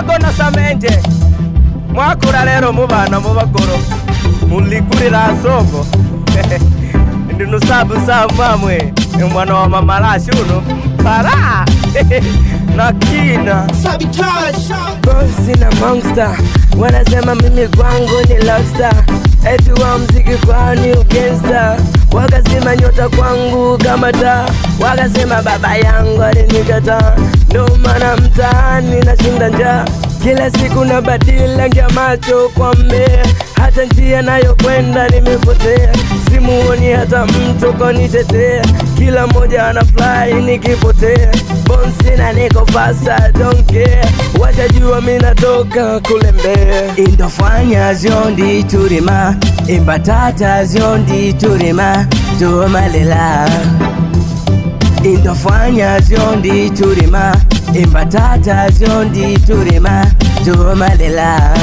mwagona samenje mwakura rero mubana mubagoro muligurira songo ndi nusabu samamwe mwana wa mamarashi uno mpara na kina bosi na monster wanasema mimi kwangu ni lobster eti wa mziki kwani ugensta wakasema nyota kwangu kama taa wakasema baba yangu alinikataa ndo maana mtaani nashinda njaa kila siku na badila ngia macho kwa mmea hata njia nayokwenda nimepotea simuoni hata mtu konitetea kila mmoja ana fly nikipotea bonsina niko fasta don't care wajajua mi natoka kule mbea indofanya zyondi turima imbatata zyondi turima tumalela indofanya zyondi turima imbatata zyondi turima tumalela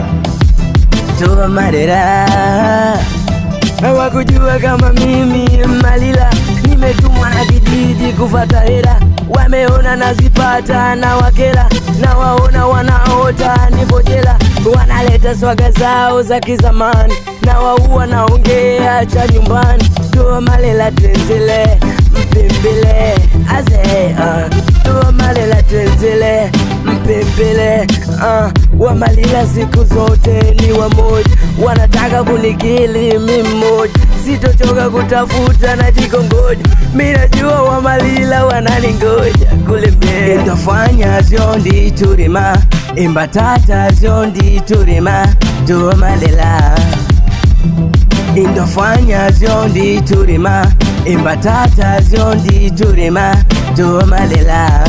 tumalela hawakujua kama mimi malila nimetumwa na kijiji kufata hela wameona nazipata na wakela na waona wanaota nipo jela wanaleta swaga zao za kizamani na waua naongea cha nyumbani tuo malela tenzile mpimbile aze uh, tuo malela tenzile mpimbile uh, wamalila siku zote ni wamoja wanataka kunikili mi mmoja sitochoka kutafuta na jikongoja mi najua wamalila wananingoja kule mbele indofanya zyondi turima imbatata zyondi turima tumalela indofanya zyondi turima imbatata zyondi turima tumalela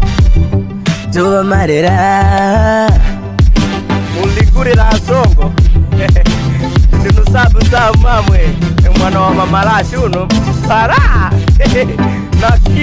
tumalela muligurira songo ndinusabu samamwe mwana wa mamarashi uno para na